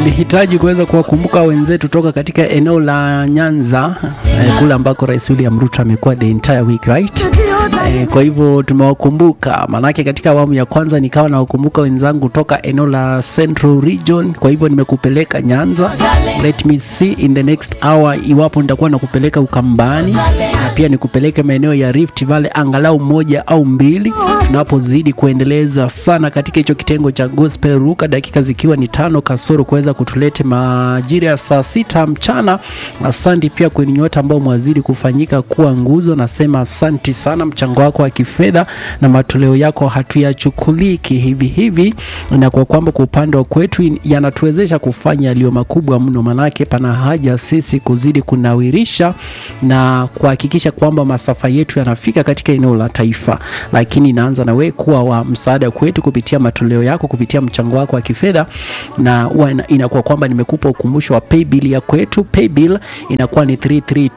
tulihitaji kuweza kuwakumbuka wenzetu toka katika eneo la Nyanza eh, kule ambako Rais William Ruto amekuwa the entire week right. Eh, kwa hivyo tumewakumbuka, maanake katika awamu ya kwanza nikawa nawakumbuka wenzangu toka eneo la Central Region. Kwa hivyo nimekupeleka Nyanza, let me see in the next hour iwapo nitakuwa nakupeleka Ukambani na pia nikupeleke maeneo ya Rift Valley angalau moja au mbili, tunapozidi kuendeleza sana katika hicho kitengo cha gospel ruka, dakika zikiwa ni tano kasoro kuweza kutulete majira ya saa sita mchana. Asante pia kwenu nyote ambao mwazidi kufanyika kuwa nguzo, nasema asanti sana. Mchango wako wa kifedha na matoleo yako hatuyachukuliki hivi hivi, na kwa kwamba kwa upande wa kwetu yanatuwezesha kufanya yaliyo makubwa mno, manake pana haja sisi kuzidi kunawirisha na kuhakikisha kwamba masafa yetu yanafika katika eneo la taifa, lakini inaanza na wewe kuwa wa msaada kwetu kupitia matoleo yako, kupitia mchango wako wa kifedha, na inakuwa kwamba nimekupa ukumbusho wa paybill ya kwetu. Paybill inakuwa ni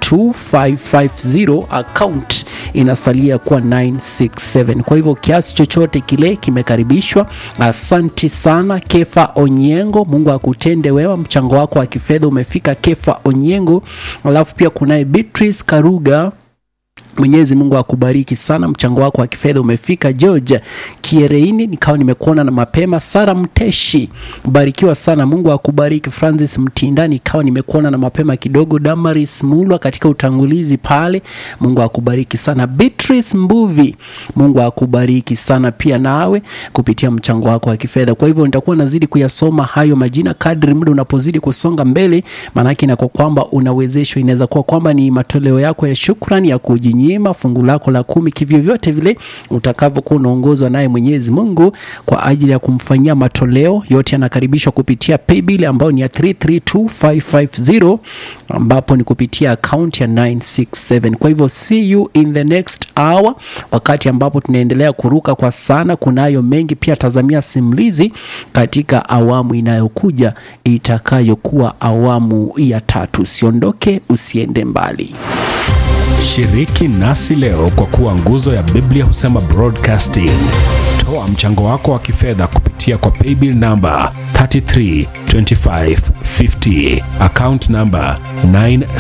332550 account inasalia kuwa 967. Kwa hivyo kiasi chochote kile kimekaribishwa. Asanti sana Kefa Onyengo, Mungu akutende wema, mchango wako wa kifedha umefika Kefa Onyengo. Alafu pia kunaye Beatrice Karuga Mwenyezi Mungu akubariki sana, mchango wako wa kifedha umefika. George Kiereini, nikawa nimekuona na mapema. Sara Mteshi, barikiwa sana, Mungu akubariki. Francis Mtinda, nikawa nimekuona na mapema kidogo. Damaris Mulwa katika utangulizi pale, Mungu akubariki sana. Beatrice Mbuvi, Mungu akubariki sana pia nawe kupitia mchango wako wa kifedha. Kwa hivyo nitakuwa nazidi kuyasoma hayo majina kadri muda unapozidi kusonga mbele, maanake inakuwa kwamba unawezeshwa. Inaweza kuwa kwamba ni matoleo yako ya shukrani ya kujinyima fungu lako la kumi, kivyovyote vile utakavyokuwa unaongozwa naye Mwenyezi Mungu kwa ajili ya kumfanyia matoleo yote, yanakaribishwa kupitia paybill ambayo ni ya 332550 ambapo ni kupitia account ya 967. Kwa hivyo see you in the next hour, wakati ambapo tunaendelea kuruka kwa sana. Kunayo mengi pia, tazamia simulizi katika awamu inayokuja itakayokuwa awamu ya tatu. Usiondoke, usiende mbali. Shiriki nasi leo kwa kuwa nguzo ya Biblia husema broadcasting. Toa mchango wako wa kifedha kupitia kwa paybill namba 332550 account namba 9